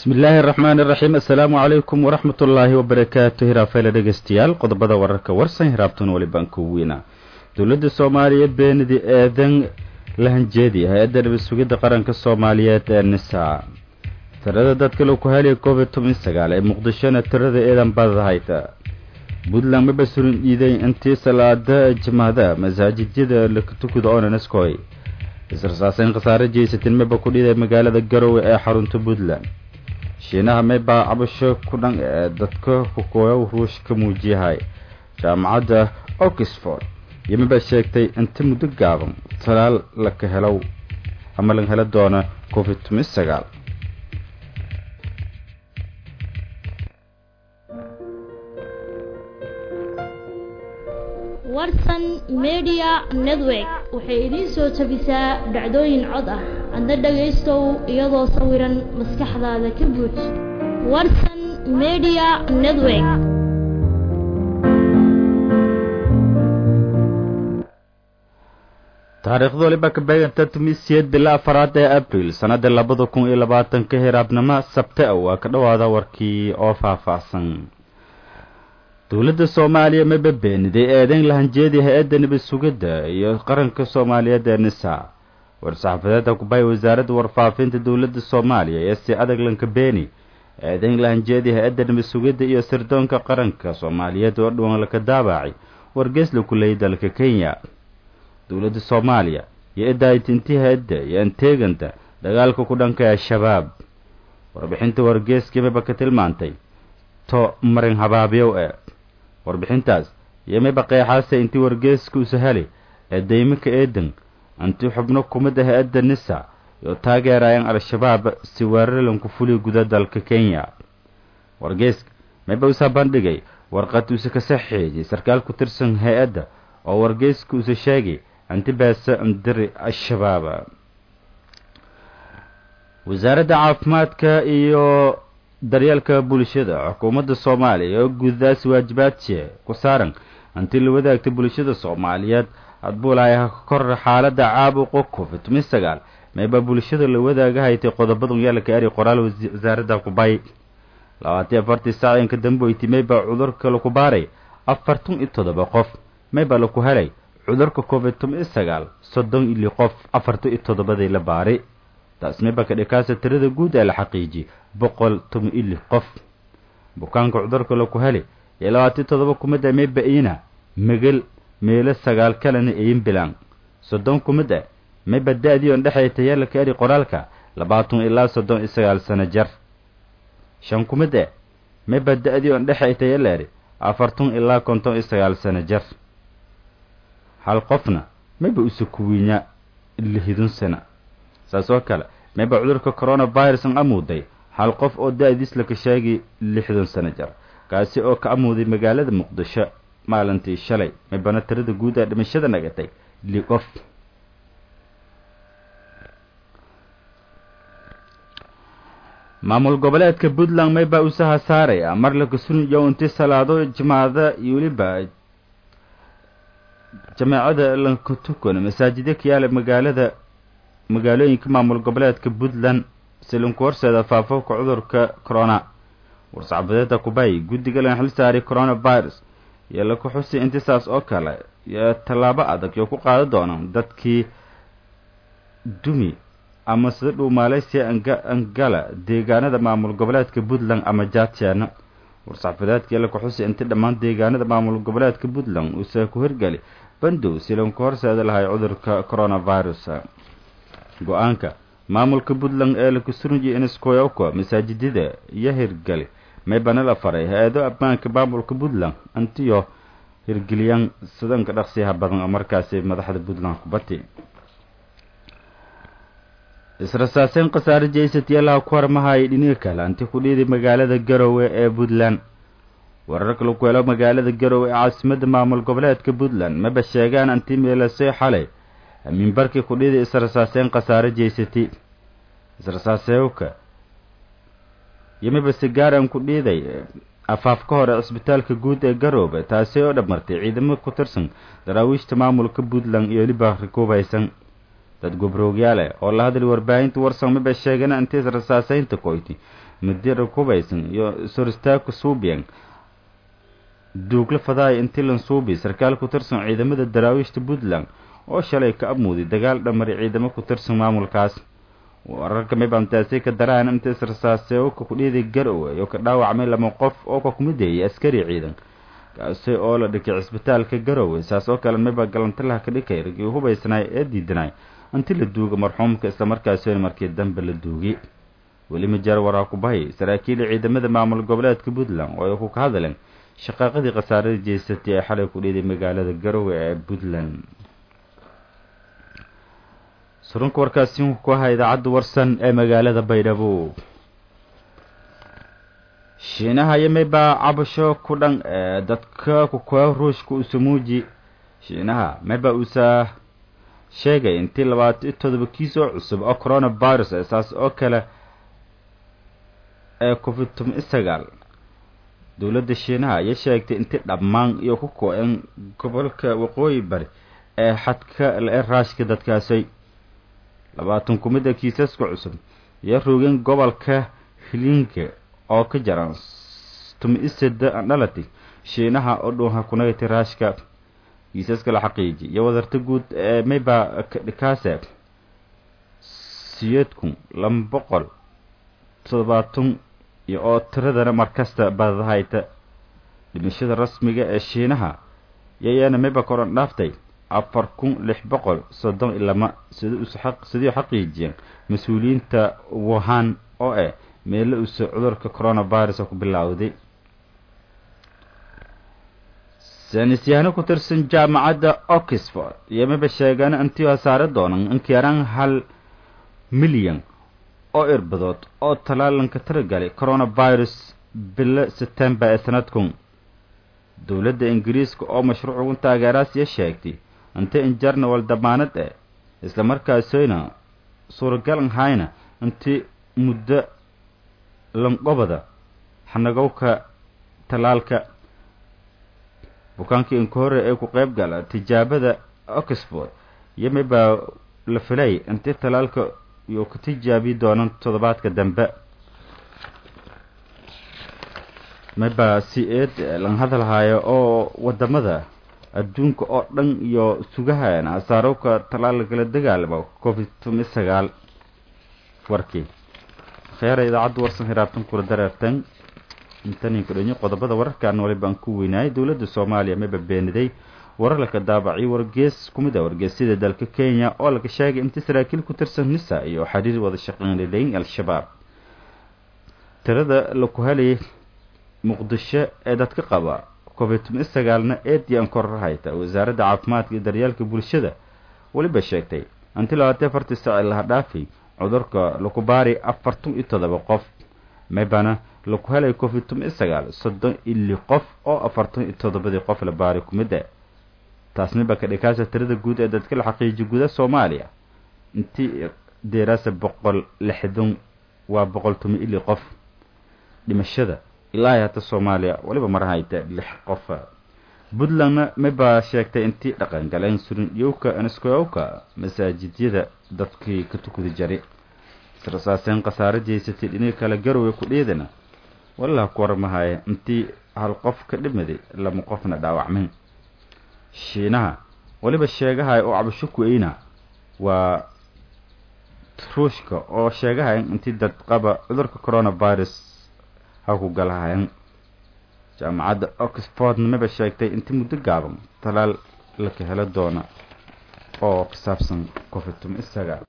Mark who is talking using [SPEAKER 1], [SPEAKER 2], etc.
[SPEAKER 1] bismi illaahi araxmaani iraxiim assalaamu calaykum waraxmat ullaahi wabarakaatu hiraafeyle dhegeystayaal qodobada wararka warsan hiraabtun walibaan ku weyna dowladda soomaaliya beenidi eedan lahanjeedi hay-adda nabad sugidda qaranka soomaaliyeed ee nisa tirada dadka lagu helaya covid toban sagaal ee muqdishona tirada eedan badahayta puntland ma basurin dhiiday intii salaada jimahda masaajidyada lakatukuda onaneskoy israsaaseyn khasaare jeysatin meba ku dhiiday magaalada garowe ee xarunta puntland shiinaha maybaa cabasho ku dhan ee dadka kukooyow ruush ka muujiyahay jaamacadda oxford iyo mabaa sheegtay inta muddo gaaban talaal laka helow ama laga helo doona covid toban sagaal
[SPEAKER 2] warsan media network waxay idiin soo jabisaa dhacdooyin cod ah adna dhagaystow iyadoo sawiran maskaxdaada ka buuj warsan media network
[SPEAKER 1] taariikhda waliba ka beeganta tumisiyad bila afaraad ee abril sannada labada kun iyo labaatanka hiraabnimo sabte a waa ka dhowaada warkii oo faahfaahsan dowladda soomaaliya maba beeniday eedeyn lahanjeedi hay-adda nabad sugidda iyo qaranka soomaaliyeed ee nisa war-saxaafadeedda kubay wasaaradda warfaafinta dowladda soomaaliya ee si adag lanka beeni eedeyn lahanjeedi hay-adda nabad sugidda iyo sirdoonka qaranka soomaaliyeed oo dhuwan laka daabacay wargeysla kuleyay dalka kenya dowladda soomaaliya iyo idaayitinti hay-adda iyo anteeganta dagaalka ku dhanka al-shabaab warbixinta wargeeska maba ka tilmaantay to marin habaabyow ee warbixintaas iyo mayba qeexaase intii wargeeska u sahali ee dayminka eedan intii xubno kumida hay-adda nisa iyo taageerayaan al-shabaab si weerarlanku fuliya guda dalka kenya wargeeska mayba usa bandhigay warqad uuse ka saxeeyay sarkaal ku tirsan hay-adda oo wargeeska uuse sheegay inti beesa indiri al-shabaab wasaaradda caafimaadka iyo daryeelka bulshada xukuumadda soomaaliya oo guudadaas waajibaadshee ku saaran intii la wadaagta bulshada soomaaliyeed hadbuulaha kor xaaladda caabuqa covid toban sagaal mayba bulshada la wadaaga haytay qodobadun yeelka eri qoraal wasaaradda kubay labaatan afartii saaciinka dambeyti mayba cudurka laku baaray afartan iyo toddoba qof mayba laku helay cudurka covid toban sagaal soddon ili qof afartan iyo toddobadii la baari taas mayba ka dhikaasa tirada guud ee la xaqiijiyey boqol toban ili qof bukaanka cudurka laku heli iyo labaatan toddoba kumid a mayba iina megel meelo sagaal kalena iin bilan soddon kumid a mayba da-dii on dhexay tayaalaka eri qoraalka labaatan ilaa soddon iyo sagaal sano jar shan kumid a mayba da-dii on dhexay tayala eri afartan ilaa konton iyo sagaal sano jar hal qofna mayba usukuwiinya lihidun sana saas oo kale mayba cudurka coronavirusan amuuday hal qof oo da-diis laka sheegay lixdan sano jar kaasi oo ka amuuday magaalada muqdisho maalintii shalay maybana tirada guud ee dhimashada nagatay li qof maamul goboleedka puntland maybaa usaha saaraya mar laka suniyo intii salaado jimaada iyo weliba jameecada lankatukon masaajidyo ka yaala magaalada magaalooyinka maamul goboleedka puntland silinku horseeda faafofka cudurka corona war-saxaafadeedda kubay guddiga lan xil saaray coronavirus iyo laku xusi intisaas oo kale iyo tallaabo adag iyo ku qaada doonaan dadkii dumi ama sida dhow maaleysiya angala deegaanada maamul goboleedka puntland ama jatiana war-saxaafadeedka iyo laku xusi inti dhammaan deegaanada maamul goboleedka puntland uuse ku hirgeli bandow si lanku horseeda lahay cudurka coronavirus go-aanka maamulka puntland ee lakusurunji inskoyoko masaajidada iyo hirgali maybana la faray hay-ado ammaanka maamulka puntland intiyo hirgeliyaan sidanka dhaqsiyaha badan oo markaasi madaxda puntland kubati israsaaseyn khasaare jeysatiyalaha ku harmahaya dhiniga kale anti ku dhiiday magaalada garowe ee puntland wararka lagu helo magaalada garowe ee caasimadda maamul goboleedka puntland maba sheegaan anti meelasay xalay minbarkii ku dhiiday israsaaseyn khasaare jeysati israsaaseewka iyo maba sigaaran ku dhiiday afaaf ka hore cisbitaalka guud ee garoobe taasi oo dhamartay ciidamo ku tirsan daraawiishta maamulka puntland iyo weliba rikuubaysan dad gobroogyaale oo la hadlay warbaahinta warsan maba sheegana intii israsaaseynta koyti madira kubaysan iyo soristaaku suubiyan duugla fadaaya intilan suubi sarkaal ku tirsan ciidamada daraawiishta puntland oo shalay ka amuuday dagaal dhamari ciidamo ku tirsan maamulkaas wararka mibantaasi ka daraan intiis rasaasee oo ka kudhiiday garowe oo ka dhaawacmay lama qof oo ka kumideeyay askari ciidan kaasi oo la dhikay cisbitaalka garowe saas oo kale miba galantalaha ka dhikay ragii hubaysnaay ee diidanay inti la duuga marxuumka islamarkaasina markii dambe la duugay weli majaar waraa ku bahay saraakiil ciidamada maamul goboleedka puntland oo ay ku ka hadleen shaqaaqadii khasaarada jeysatay ee xalay ku dhiiday magaalada garowe ee puntland surunka warkaasi ku ahaa idaacadda warsan ee magaalada baydhabo shiinaha yimay baa cabasho ku dhan ee dadka kukoa ruushka usamuuji shiinaha mayba uusa sheegay intii labaatan iyo todoba kiis oo cusub oo coronavirus ee saas oo kale ee covid toban iyo sagaal dowladda shiinaha ayay sheegtay intii dhammaan iyo ku ko-een gobolka waqooyi bari ee xadka ee raashka dadkaasay labaatan kumida kiisaska cusub iyo roogeen gobolka hilinka oo ka jaran tumi-iseda dhalati shiinaha oo dhuuha kunagati raashka kiisaska la xaqiiji iyo wadarta guud ee mayba dhikaase siyeedkun laba boqol toddobaatan iyo oo tiradana markasta badahayta dhimashada rasmiga ee shiinaha yayaana mayba koran dhaaftay afar kun lix boqol soddon iyo lama sidii xaqiijiyeen mas-uuliyiinta wuhan oo eh meelo uuse cudurka coronavirus ku bilowday saynisyaano ku tirsan jaamacadda oxford iyo mayba sheegaan intii hasaare doonan inkiyaraan hal milyan oo irbadood oo talaalanka tiragalay coronavirus bilo september ee sanadkun dowladda ingiriiska oo mashruucugu taageeraasiya sheegtay inta injarnawal damaanad eh islamarkaasayna suuragal ahayna intii muddo lanqobada xanagowka talaalka bukaankii inka hore ee ku qeyb gala tijaabada oxford yimi baa la filay intii talaalka iyo ka tijaabi doonan toddobaadka dambe mayba si eed lan hadalhayo oo wadamada adduunka oo dhan iyo sugahan hasaarowka talaal kala dagaalamo covid toban sagaal warkii kheera idaacadda warsan hiraabtan kula dareertan intaninka dhanyo qodobada wararkan wali baan ku weynaayay dowladda soomaaliya mayba beeniday warar laka daabacay wargees kumid a wargeesyada dalka kenya oo laga sheegay intii saraakiil ku tirsan nisa iyo xiriir wada shaqeynlaleyn al-shabaab tirada laku helayay muqdisho ee dadka qaba covid toban sagaalna eedian kororhayta wasaaradda caafimaadka iyo daryeelka bulshada weliba sheegtay intii labaatan afartii saaci laha dhaafay cudurka laku baari afartan iyo todoba qof maybana laku helay covid toban sagaal soddon ili qof oo afartan iyo toddobadii qof la baari kumida taasna ba ka dhikaasa tirada guud ee dadka la xaqiijiya guda soomaaliya intii deeraasa boqol lixdan waa boqol toban ili qof dhimashada ilaahay hata soomaaliya weliba marahayta lix qof puntlandna maybaa sheegtay intii dhaqan galeen surin yowka aniskoyowka masaajidyada dadkii ka tukudi jari israsaaseen khasaare jeysatay dhini kale garowe ku dhiidana walaha ku warmahaya intii hal qof ka dhimaday lama qofna dhaawacmin shiinaha weliba sheegahaya oo cabasho ku-eyna waa ruushka oo sheegahaya intii dad qaba cudurka coronavirus ha ku galahayan jaamacadda oxfordna maba sheegtay intii muddo gaaban talaal laka helo doona oo ku saabsan covid toban sagaal